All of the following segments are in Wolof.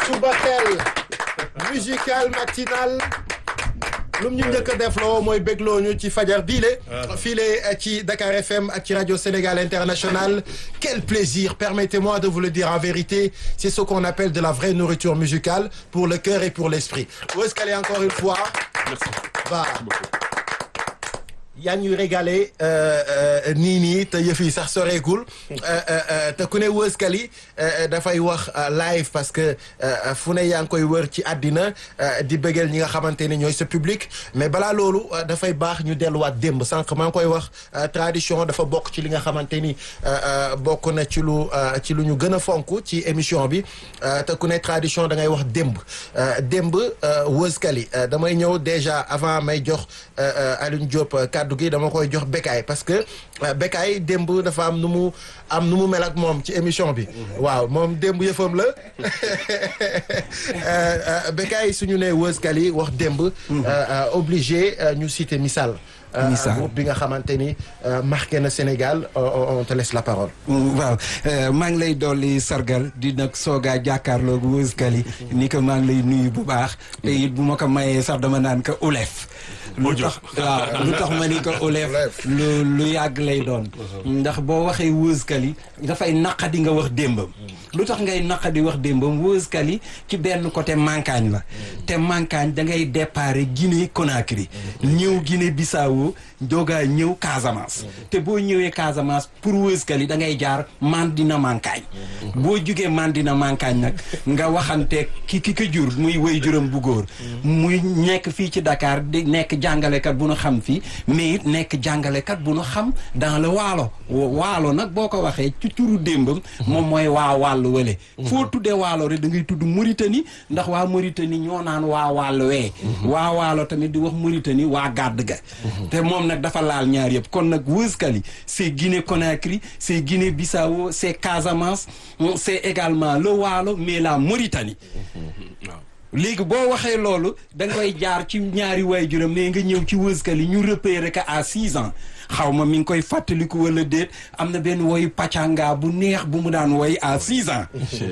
Subatel musical matinal lu ñu njëkk a def loo mooy bégloo ñu ci fajar biile file ci Dakar FM ak ci radio Sénégal International quel plaisir permettez-moi de vous le dire en vérité c'est ce qu'on appelle de la vraie nourriture musicale pour le cœur et pour l'esprit où est-ce qu'elle est encore une fois bah yaa ñuy régalé nii nii te yëf yi sax soreegul te ku ne wëskali dafay wax live parce que fu ne yaa ngi koy wër ci àddina di bëggeel ñi nga xamante ni ñooy sa public mais balaa loolu dafay baax ñu delluwaat démb sànq maa ngi koy wax tradition dafa bokk ci li nga xamante ni bokk na ci lu ci lu ñu gën a fonk ci émission bi te ku ne tradition da ngay wax démb démb wëskali damay ñëw déjà avant may jox Alioune Diop kàddu gi dama koy jox Bécaye parce que Bécaye démb dafa am nu mu am nu mu mel ak moom ci émission bi waaw moom démb yëfam la Bécaye suñu nee wëskali wax démb obligé ñu citer misaal misaal groupe bi nga xamante ni marqué na Sénégal on te laisse la parole waaw maa ngi lay dolli sargal di nag soogaa jàkkaarloog wëskali ni ko maa ngi lay nuyu bu baax te it bu ma ko mayee sax dama naan ko ulef lu tax waaw lu tax ma ni ko ulef lu lu yàgg lay doon ndax boo waxee wëskali dafay naqadi nga wax démbam lu tax ngay naqadi wax démbam wëskali ci benn côté mankaañ la te mankaañ da ngay déparé Guinée Conakry ñëw Guinée Bissau doogaa ñëw Casamance te boo ñëwee Casamance pour wëskali da ngay jaar Mandina mankaañ boo jugee Mandina mankaañ nag nga waxante ki ki ko jur muy wéy juróom bu góor muy nekk fii ci Dakar di nekk jàngalekat bu nu xam fii mais it nekk jàngalekat bu nu xam dans le waalo waalo nag boo ko waxee ci turu démbam moom mooy waa wàllu wële foo tuddee waalo rek da ngay tudd Mauritanie ndax waa Mauritanie ñoo naan waa wàllu wee waa waalo tamit di wax Mauritanie waa gàdd ga te moom nag dafa laal ñaar yëpp kon nag wëskali c'est Guinée Conakry c'est Guinée Bissau c'est Casamance c'est également le waalo mais la Mauritanie léegi boo waxee loolu da nga koy jaar ci ñaari waajuram mais nga ñëw ci wëskali ñu repéré que à six ans xaw ma mi ngi koy fàttaliku wala déet am na benn woyu pàccanga bu neex bu mu daan woy à six ans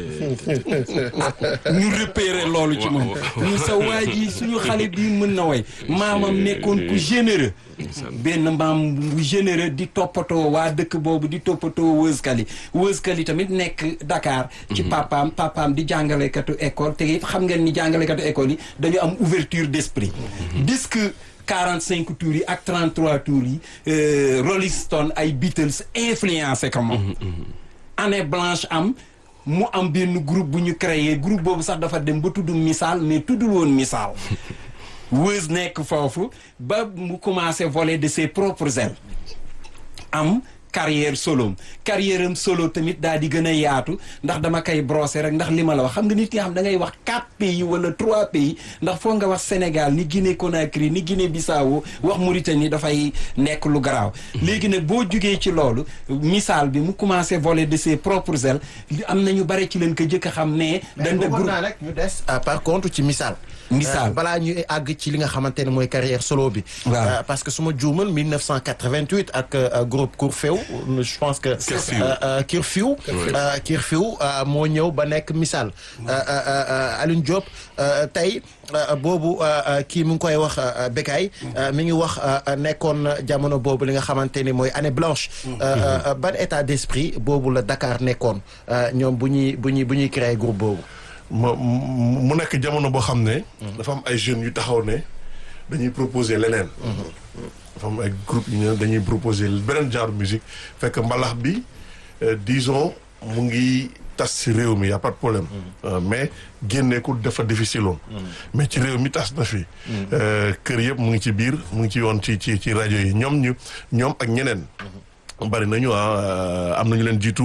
ñu repéré loolu ci moom ñu sa waa ji suñu xale bii mën na woy maamam nekkoon ku généreux benn maam bu généreux di toppatoo waa dëkk boobu di toppatoo wëskali wëskali tamit nekk Dakar ci papaam papaam di jàngalekatu école te it xam ngeen ni jàngalekatu école yi dañu am ouverture d'esprit disque 45 tours yi ak 33 tours yi Rolling Stone ay Beatles influencé ko moom année blanche am mu am benn groupe bu ñu créé groupe boobu sax dafa dem ba tudd misaal mais tuddul woon misaal Wëz nekk foofu ba mu commencé voler de ses propres ailes am carrière solo carrière am solo tamit daal di gën a yaatu ndax dama koy brosser rek ndax li ma la wax xam nga nit yi xam da ngay wax quatre pays wala trois pays ndax foo nga wax Sénégal ni Guinée Conakry ni Guinée Bissau wax Mauritanie dafay nekk lu garaaw. léegi nag boo jugee ci loolu misaal bi mu commencé voler de ses propres ailes am na ñu bare ci leen ko jëkk a xam ne. dañ na groupe naa rek ñu des par contre ci misaal. misaal balaa ñuy àgg ci li nga xamante ne mooy carrière solo bi. waaw parce que su ma juumal 1988 ak groupe Curfew je pense que. Curfew Curfew moo ñëw ba nekk misaal. Alioune Diop tey boobu kii mu ngi koy wax Bécaye mi ngi wax nekkoon jamono boobu li nga xamante ni mooy année blanche. ban état d'esprit boobu la Dakar nekkoon ñoom bu ñuy bu ñuy bu ñuy créer groupe boobu. mu nekk jamono boo xam ne. dafa am ay jeunes yu taxaw ne dañuy proposer leneen. dafa am ay groupe yu ne dañuy proposer beneen genre musique fekk mbalax bi disons mu ngi tas ci réew mi y a pas de problème. mais génne ko dafa difficile woon. mais ci réew mi tas na fi. kër yëpp mu ngi ci biir mu ngi ci yoon ci ci ci rajo yi ñoom ñu ñoom ak ñeneen. bari nañu ah am nañu leen jiitu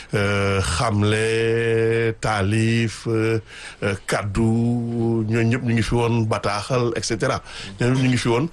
xamle taalif kaddu ñooñu ñëpp ñu ngi fi woon bataaxal et cetera ñooñu ñu ngi fi woon